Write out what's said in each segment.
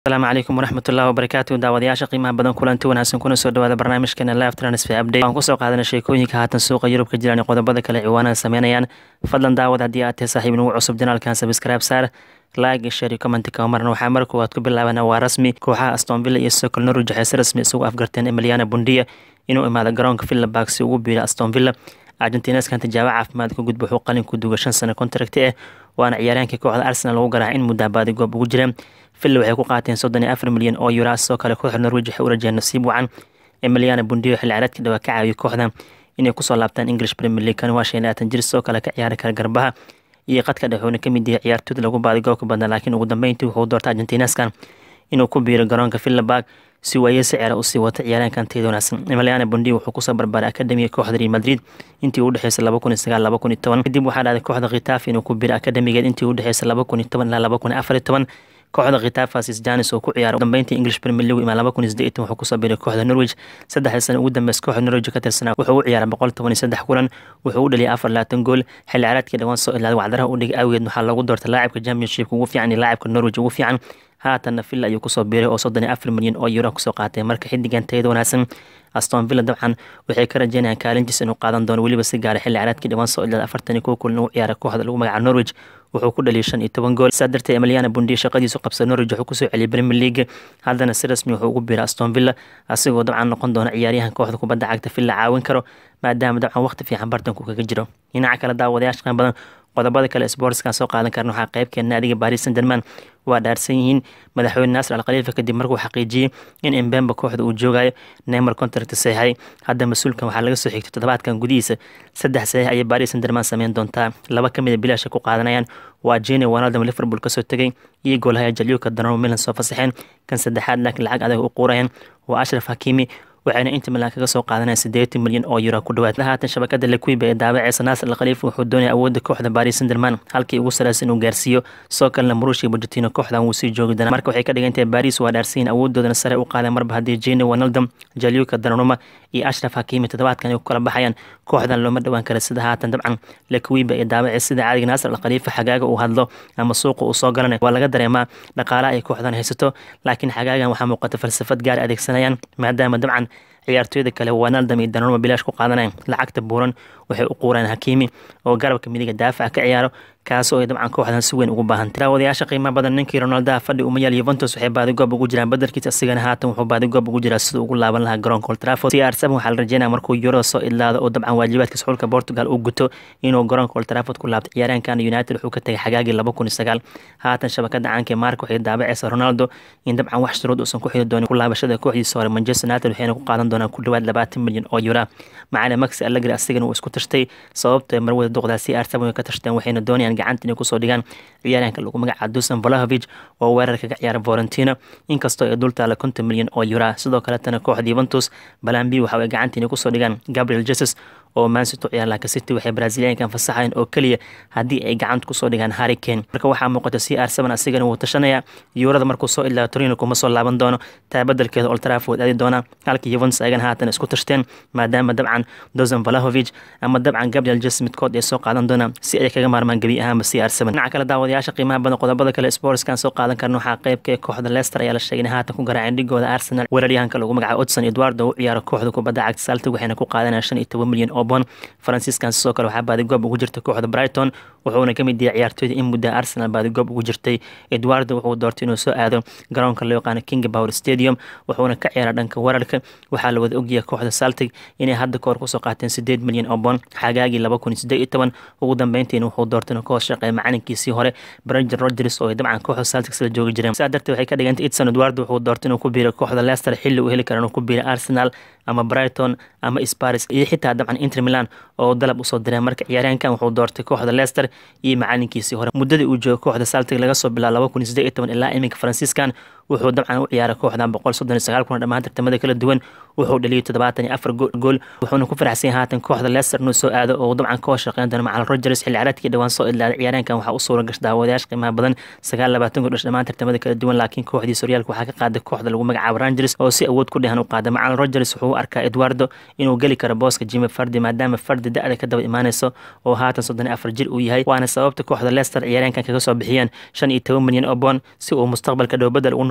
asalaamu calaykum waraxmatullahi wabarakaatu daawadayaasha qiimaha badan kulanti wanaagsan kuna soo dhawaada barnaamijkeena live transfer update waan kusoo qaadanay sheekooyinka haatan suuqa yurub ka jiraan qodobada kale ciwaanada sameynayaan fadlan daawad haddii aad tahay saaxiib nagu cusub janaalkan subscribe saar like share commentka marna waxaa mar koowaad ku bilaabana waa rasmi kooxaha aston villa iyo socol norwich waxay si rasmi isugu afgarteen emiliana bundia inuu imaado garoonka villa park si ugu biiro aston villa argentineskan tijaabo caafimaad ka gudba wuxuu qalin ku duga shan sano contract ah waana ciyaaryahankii kooxda arsenal lagu garaaca in muddaa baadi goob ugu jira villa waxay ku qaateen soddon iyo afar milyan oo euro sidoo kale kooxda norwich waxay u rajeen nasiib wacan emiliana bundio xilli ciyaareedka dhawaa ka caawiyay kooxda inay kusoo laabtaan english premier league kan waa shan iyo labaatan jir sidoo kale ka ciyaari kara garbaha iyo qadka dhex wuuna kamid yahay ciyaartooyda lagu baaday goobka badnaa laakiin ugu dambeyntii wuxuu doortay argentineskan inuu ku biiro garoonka villa park si waaye sicira usii wata ciyaaraankan tayada wanaagsan emiliana bundi wuxuu kusoo barbaaray akademiga kooxda real madrid intii u dhexeysay laba kun iyo sagaal laba kun iyo toban kadib waxaa dhacday kooxda khitaaf inuu ku biiro akademigeed intii u dhexeysay laba kun iyo toban ilaa laba kun iyo afar iyo toban kooxda khitaafasis janis oo ku ciyaara dambeyntii english premier league imaa laba kun iyo siddeetan wuxuu kusoo biiray kooxda norwich saddexdii sano ugu dambeys kooxda norwich ka tirsanaa wuxuu u ciyaaray boqol toban iyo saddex kulan wuxuu u dhaliyay afar labaatan gool xilli ciyaareedkii dhawaan soo ilaaday wacdaraha u dhigay awgeed waxaa loogu doortay laacibka championshipka ugu fiican iyo laacibka norwich ugu fiican haatanna villa ayuu kusoo biiray oo soddon iyo afar milyan oo euro kusoo qaatay marka xidigan tayada wanaagsan aston villa dabcan waxay ka rajeynayaan kaalintiis inuu qaadan doono weliba si gaara xilli ciyaareedkii dhawaan soo ilaaday afartan iyo kow kulan ugu ciyaaray kooxda lagu magaca norwich wuxuu ku dhaliyay shan iyo toban gool saa darteed emiliana bundi shaqadiisu qabsa norwich wuxuu kusoo celiyay premier league haddana si rasmi wuxuu ugu biiray aston villa asigoo dabcan noqon doona ciyaaryahan kooxda kubadda cagta villa caawin karo maadaama dabcan waqti fiican bartanku kaga jiro dhinaca kale daawadayaasha qaan badan qodobada kale sportskan soo qaadan karna waxaa qeybkeen naadiga baris san german waa dhaarsan yihiin madaxweyne naasir al khaliifa kadib markuu xaqiijiyey in embemba kooxda uu joogayo neymar contract saxiixay hadda mas-uulkan waxaa laga soo xigtay toddobaadkan gudihiisa saddex saxiix ayay baris san german sameyn doontaa laba ka mid a bilaasha ku qaadanayaan waa jene wanaldam liverpool kasoo tegay iyo goolhaya jalyuka danamo milan soo fasaxeen kan saddexaad laakiin lacag adag u quurayaan waa ashraf hakimi waxayna inta milan kaga soo qaadanaya siddeetan milyan oo euro ku dhawaad haatan shabakada lekuiba ee daawaceysa naasir al khaliifa wuxuu doonaya awoodda kooxda baris sanderman halkii ugu sareysa inuu gaarsiiyo soo kalena murushi bujatino kooxdan wuu sii joogi doonaa marka waxay ka dhigan tahay baris waa dhaarsiyin awoodoodana sare u qaadeen marba haddii jene wanaldam jalyuka dananuma iyo ashraf hakimi toddobaadkan ay ku kala baxayaan kooxdan looma dhowaan kara sida haatan dabcan lekuiba ee daawaceysa sida caadiga naasir al khaliifa xagaaga uu hadlo ama suuqa uu soo galanay waa laga dareemaa dhaqaalaha ay kooxdan haysato laakiin xagaagan waxaa muuqata falsafad gaar adeegsanayaan maadaama dabcan ciyaartooyda kale wanaldam iyo danonuma bilaash ku qaadanaya lacagta buuran waxay u quureen hakimi oo garabka midiga daafaca ka ciyaaro kaasoo ay dabcan kooxdan si weyn ugu baahantay daawadayaasha qiimaha badan ninkii ronaldaha fadhi umayaal yuventus waxay baadigoob ugu jiraan badarkiisa asigana haatan wuxuu baadigoob ugu jiraa siduu ugu laaban lahaa garoonka old trafford cr seven waxaa la rajeynaya markuu yurada soo idlaado oo dabcan waajibaadka suxulka portugal uu guto inuu garoonka old trafford ku laabto ciyaaryahankan united wuxuu ka tagay xagaagii laba kun iyo sagaal haatan shabakada caanka ee marka waxay daabaceysa ronaldo in dabcan wax shuruud uusan ku xidi doonin ku laabashada kooxdiisa hore manchester united waxayna ku qaadan doonaan ku dhawaad labaatan milyan oo euro macalin maxi allegri asigana uu isku tashtay sababta marwada duqdaa cr seven way ka tashteen waxayna doonayaan gacanta inay kusoo dhigaan ciyaaryahanka lagu magaca dusan valahovic oo weerarka ka ciyaara volentino inkastoo ay dul taala konton milyan oo euro sidoo kaletana kooxda yuventus balambi waxa ay gacanta inay kusoo dhigaan gabriel jesus oo mansito ciyaar laka city waxay braziliankan fasaxayan oo keliya haddii ay gacanta kusoo dhigaan harricane marka waxaa muuqata c r seven asigana wuu tashanaya yuurada markuu soo ilaa torino kuma soo laaban doono taa badelkeeda old trafford aadi doona halka yuventus ayagana haatan isku tashteen maadaama dabcan dosan valahovic ama dabcan gabriel jes midkood ay soo qaadan doonaan si ay kaga maarmaan gebi ahaanba c r seven dhinaca kale daawadayaasha qiimaha badan qodobada kale sportskan soo qaadan karna waxaa qeybka ee kooxda leicester ayaa la sheegay in haatan ku garaaceen dhigooda arsenal weeraryahanka lagu magaca odson eduardo u ciyaaro kooxda kubadda cagta saltig waxayna ku qaadanaya shan iyo toban milyan oo bon faransiiskan sidoo kale waxaa baadigoob ugu jirta kooxda brighton wuxuuna ka mid yahay ciyaartooyda in mudda arsenal baadigoob ugu jirtay eduardo wuxuu doortay inuu soo aado garoonka loo yaqaano king power stadium wuxuuna ka ciyaara dhanka weerarka waxaa la wada ogyahay kooxda saltig inay hadda kahor kusoo qaateen sideed milyan oo bon xagaagii laba kun iyo siddeed iyo toban ugu dambeyntiina wuxuu doortay inuu ka hoos shaqeeya macalinkiisii hore brenton rodgers oo ay dabcan kooxda saltig sila joogi jireen saa darteed waxay ka dhigantay edson eduardo wuxuu doortay inuu ku biiro kooxda leicester xilli uu heli kara inuu ku biiro arsenal ama brighton ama sparis iyo xitaa dabcan inter milan oo dalab usoo direen marka ciyaaryahankan wuxuu doortay kooxda leicester iyo macalinkiisii hore muddadii uu joogo kooxda saltig laga soo bilaabo laba kun iyo siddeed iyo toban ilaa iminka faransiiskan wuxuu dabcan u ciyaaray kooxdan boqol soddon iyo sagaal kuna dhammaan tartamada kala duwan wuxuu dhaliyay toddobaatan iyo afar gool wuxuuna ku faraxsan haatan kooxda leicester inuu soo aado oo dabcan ka hoos shaqeyn doona macal rogers xilli ciyaareedkii dhawaan soo idlaaday ciyaaryahankan waxaa u suura gashay daawadayaasha qiimaha badan sagaal labaatan gool dhash dhammaan tartamada kala duwan laakiin kooxdiisa horyaalka waxaa ka qaaday kooxda lagu magacaabo rangers oo si awood ku dhehan u qaada macal rogers wuxuu u arkaa eduardo inuu geli karo booska jimi fardi maadaama fardi da-da ka daba imaaneyso oo haatan soddon iyo afar jir uu yahay waana sababta kooxda leicester ciyaaryahankan kaga soo bixiyeen shan iyo toban milyan oo boon si uu mustaqbalka dhow bedel u noqdo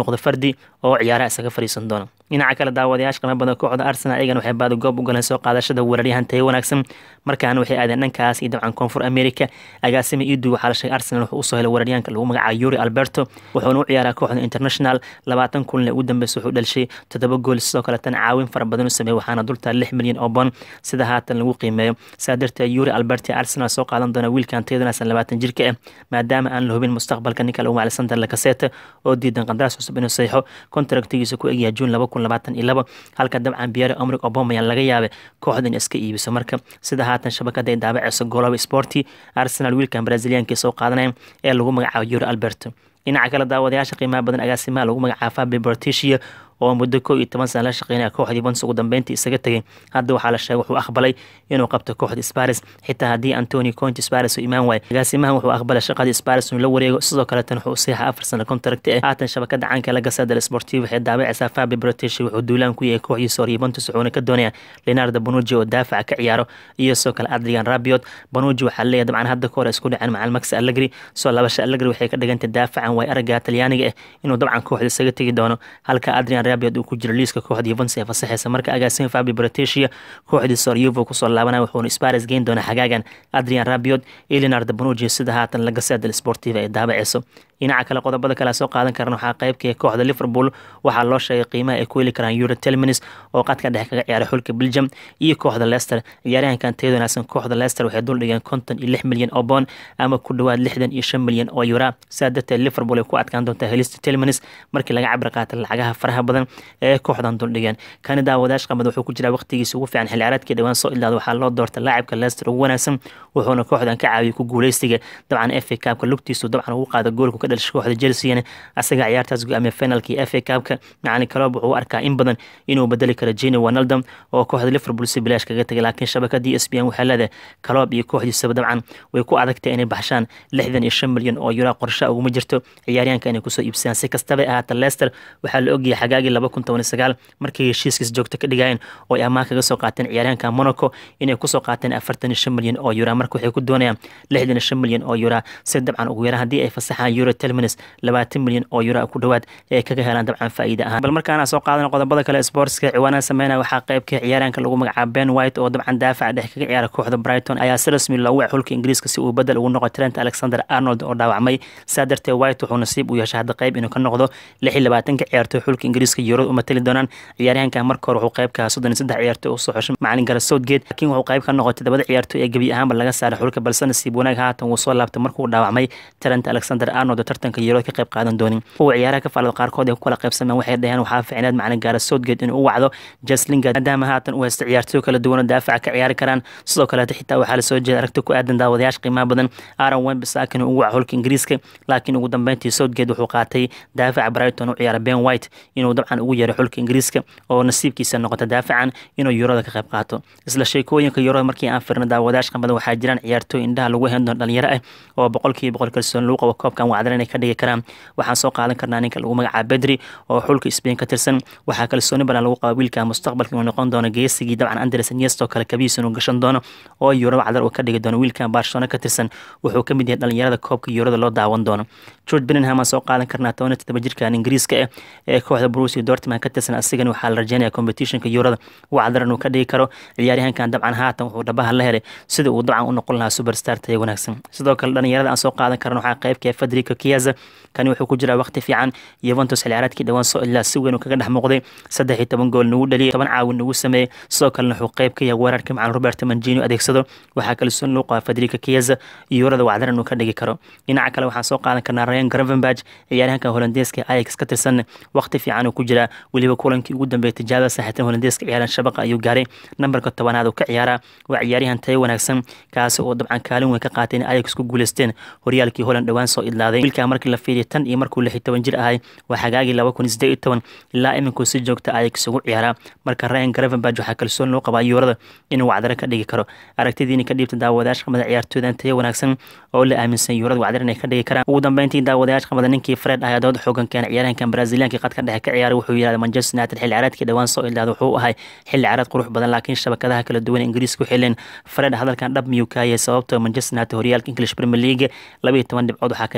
noqdo fardi oo ciyaaraha isaga fariisan doono dhinaca kale daawadayaasha qiimo badan kooxda arsenal ayagan waxay baadi goob u galeen soo qaadashada weeraryahan tayo wanaagsan markaana waxay aadeen dhankaas iyo dabcan koonfur america agaasima iidu waxaa la sheegay arsenal wuxuu usoo helay weeraryahanka lagu magacaabo yuri alberto wuxuuna u ciyaaraa kooxda international labaatan kulinle ugu dambeysa wuxuu dhalishay toddoba gool sidoo kale tan caawin fara badan u sameeyey waxaana dultaa lix milyan oo bon sida haatan lagu qiimeeyo saa darteed yuri alberti arsenal soo qaadan doona wiilkan tayadanasan labaatan jirka ah maadaama aan la hubin mustaqbalka ninka lagu macalay sander lakaseta oo diidan qandaraas cusub inuu saxiixo kontraktigiisa ku egyahay juun laba kun labaatan iyo labo halka dabcan biyare omrig obomayan laga yaabay kooxda in iska iibiso marka sida haatan shabakada ay daabaceyso goloba sporti arsenal wiilkan braziliyankii soo qaadanaya ee lagu magacaabo yuri alberto dhinaca kale daawadayaasha qiimaha badan agaasimaha lagu magacaabo fabi bortisia oo muddo koo iyo toban sana la shaqeynaya kooxda yuventus ugu dambeyntii isaga tegay hadda waxaa la sheegay wuxuu aqbalay inuu qabto kooxda sparis xitaa haddii antoni conti sparis uu imaan waayo agaasimahan wuxuu aqbalay shaqadii sparis inuu la wareego sidoo kaletan wuxuu saxiixa afar sano contract ah haatan shabakada caanka la gasa del sportiv waxay daabacaysaa fabi british wuxuu duulaan ku yahay kooxdiisa hore yuventus wuxuuna ka doonaya leonardo bonucci oo daafaca ka ciyaaro iyo sidoo kale adrian rabiot bonucci waxaa leeyahay dabcan hadda ka hore isku dhaceen macal max allegri soo labasha allegri waxay ka dhigantay daafacan way aragga talyaaniga ah inuu dabcan kooxda isaga tegi doono halka adrian rabiot uu ku jiro liiska kooxda yuventus ee fasaxeysa marka agaasima fabi britesia kooxdiisa hore yuvo kusoo laabanaya wuxuuna sparis geyn doona xagaagan adrian rabiot iyo leonardo bonucci sida haatan la gasa del sportiva ee daabaceyso dhinaca kale qodobada kale soo qaadan karan waxaa qaybka kooxda liverpool waxaa loo sheegay qiimaha ay ku heli karaan euro telminis oo qadka dhexe kaga ciyaaray xulka belgium iyo kooxda leicester ciyaaryahankan tayada wanaagsan kooxda leicester waxay dul dhigeen konton iyo lix milyan oo boon ama ku dhowaad lixdan iyo shan milyan oo yura sidaa darteed liverpool ay ku adkaan doontaa helista telminis markii laga cabir qaatay lacagaha faraha badan ee kooxdan dul dhigeen kani daawadayash qamad wuxuu ku jiraa waqtigiisa ugu fiican xilli ciyaareedkii dhawaan soo ilaada waxaa loo doortay laacibka leicester ugu wanaagsan wuxuuna kooxdan ka caawiyay ku guuleystiga dabcan fa kaabka lugtiisu dabcan ugu qaada goolku ka dhalishay kooxda chelsea asaga ciyaartaas go-aamiya finalkii fa kaabka macalin kaloob wuxuu u arkaa in badan inuu bedeli karo jeni wanaldam oo kooxda liverpool si bilaash kaga tegay laakiin shabakadii s b n waxaa leedahay kaloob iyo kooxdiisaba dabcan way ku adagtay inay baxshaan lixdan iyo shan milyan oo yura qorsha uguma jirto ciyaaryahanka inay kusoo iibsadaan si kastaba ahaata leicester waxaa la ogyahay xagaagii laba kun toban iyo sagaal markay heshiiskiis joogto ka dhigayeen oo ay ammaan kaga soo qaateen ciyaaryahanka monaco inay kusoo qaateen afartan iyo shan milyan oo yura marka waxay ku doonayaan lixdan iyo shan milyan oo yura si dabcan ugu yaraan haddii ay fasaxaan euro telminis labaatan milyan oo yura ku dhowaad ee kaga helaan dabcan faa'iida ahaan bal markaana soo qaadana qodobada kale sportska ciwaanaha sameynaya waxaa qaybka ciyaaryahanka lagu magacaabo ben white oo dabcan daafaca dhex kaga ciyaara kooxda brighton ayaa si rasmi loogu wac xulka ingiriiska si uu bedel ugu noqo trent alexander arnold oo dhaawacmay saa darteed white wuxuu nasiib u yeeshay hadda qayb inuu ka noqdo lix iyo labaatanka ciyaartoy xulka ingiriiska yurod u matali doonaan ciyaaryahanka marka hore wuxuu qayb ka ahaa soddon iyo saddex ciyaartoy usoo xushay macalin gara southgate laakiin wuxuu qayb ka noqotay todobada ciyaartoy ee gebi ahaanba laga saaray xulka balse nasiib wanaag haatan wuu soo laabtay markuu dhaawacmay trent alexander arnold oo tartanka yurod ka qayb qaadan doonin kuwa ciyaaraha ka faalada qaarkood ay ku kala qaybsameen waxay dhaheen waxaa ficneed macalin gaara southgate inuu u wacdo jeslinga maadaama haatan uu haysta ciyaartoy kala duwan oo daafaca ka ciyaari karaan sidoo kaleeta xitaa waxaa lasoo jeeda aragti ku aadan daawadayaasha qiimaha badan aaron wembisaakin ugu waca xulka ingiriiska laakiin ugu dambeyntii southgate wuxuu qaatay daafaca brighton u ciyaara ben white inuu dabcan ugu yeeray xulka ingiriiska oo nasiibkiisa noqota daafacan inuu yurada ka qayb qaato isla sheekooyinka yurada markii aan firna daawadayash qamada waxaa jiraan ciyaartooy indhaha lagu hen doon dhalinyaro ah oo boqolkiiba boqol kalsoon lagu qabo koobkan wacdar inay ka dhigi karaan waxaan soo qaadan karnaa ninka lagu magacaabo bedri oo xulka spain ka tirsan waxaa kalsooni badan lagu qaba wiilka mustaqbalka inuu noqon doono geesigii dabcan andres iniesta oo kale kabiis inuu gashan doono oo yurada wacdar uu ka dhigi doono wiilkan barcelona ka tirsan wuxuu ka mid yahay dhalinyarada koobka yurada loo daawan doono george benningham aan soo qaadan karnaa toban iyo todoba jirkan ingiriiska ah ee kooxda bruce dortmund ka tirsan asigan waxaa la rajeynaya competitionka yurada wacdar inuu ka dhigi karo ciyaaryahankan dabcan haatan wuxuu dhabaha la helay sida uu dabcan u noqon lahaa superstar taya wanaagsan sidoo kale dhalinyarada aan soo qaadan karna waxaa qaybka federico kiaza kani wuxuu ku jiraa waqti fiican yuventus xilciyaareedkii dhawaan soo ilaa si weyn uu kaga dhex muuqday saddex iyo toban gool nagu dhaliyay toban caawin nagu sameeyey sidoo kalena wuxuu qayb ka yahay weerarka macan roberto manjini adeegsado waxaa kalsoon loo qaba federico kiaza iyo yurada wacdar inuu ka dhigi karo dhinaca kale waxaan soo qaadan karnaa ryan gravenberg ciyaaryahanka holandeeska ajax ka tirsan waqti fiican uu ku jiraa weliba kulankii ugu dambeeyay tijaabada saaxiibtan holandeeska ciyaaran shabaqa ayuu gaaray nambarka tobanaad uu ka ciyaaraa waa ciyaaryahan tayo wanaagsan kaasi oo dabcan kaalin weyn ka qaatay in ajax ku guuleysteen horyaalkii holand dhowaan soo idlaaday wiilkaa markii la fiiriya tan iyo markuu lix iyo toban jir ahay waa xagaagii laba kun iyo siddeed iyo toban ilaa iminkuu si joogta ajax ugu ciyaaraa marka ryan gravenberg waxaa kalsoon loo qabaa yuurada inuu wacdaro ka dhigi karo aragtidiini ka dhiibta daawadayaasha qamada ciyaartooydan tayo wanaagsan oo la aaminsan yuurada wacdar inay ka dhigi karaan ugu dambeyntii daawadayaasha qamada ninkii fred ayaa dood xoogan keena ciyaaryahankan braziliyankii qadka dhexe ka ciyaaray wuxuu yidhahda manchester united xilli ciyaareedkii dhowaan soo ildaada wuxuu ahay xilli ciyaareed qurux badan laakiin shabakadaha kala duwan ingiriiska u xileen fred hadalkan dhab miyuu kaayay sababtoo manchester united horyaalka english premier league laba iyo toban dhibcood waxaa kaga qaada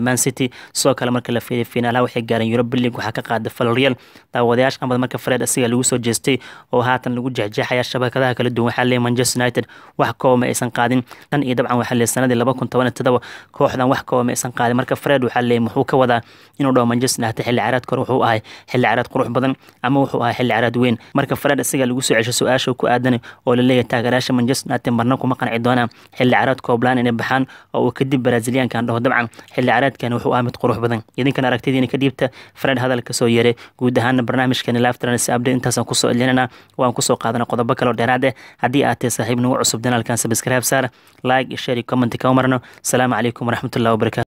man city sidoo kale marka la fiiriyo finaalaha waxay gaareen europa league waxaa ka qaaday valreal daawadayaasha qamad marka fred asiga lagu soo jeestay oo haatan lagu jexjeexaya shabakadaha kala duwan waxaa leeyahay manchester united wax kooba ma aysan qaadin dhan iyo dabcan waxaa leeyahay sanadii laba kun toban iyo todoba kooxdan wax kooba ma aysan qaadin marka fred waxaa leeyahay muxuu ka wadaa inuu dhaho manchester united xilli ciyaareedka hore wuxuu ahay xilli ciyaareed qurux badan ama wuxuu ahay xilli ciyaareed weyn marka fred asiga lagu soo cesho su-aasha ku aadan oo la leeyahay taageerayaasha manchester united marna kuma qanci doonaan xilli ciyaareed kooblaan inay baxaan oo uu kadib braziliankan dhaho dabcan xilli ciyaareedkan wuxuu ahaa mid qurux badan idinkan aragtidiina ka dhiibta fred hadalka soo yeeray guud ahaana barnaamijkani laftrans update intaasaan kusoo celinana waan kusoo qaadana qodobo kale oo dheeraad eh haddii aad tahay saaxiib nagu cusub danaalkan subscribe saar like iyo share iyo comment kama marno asalaamu calaykum waraxmatullahi wabarakatu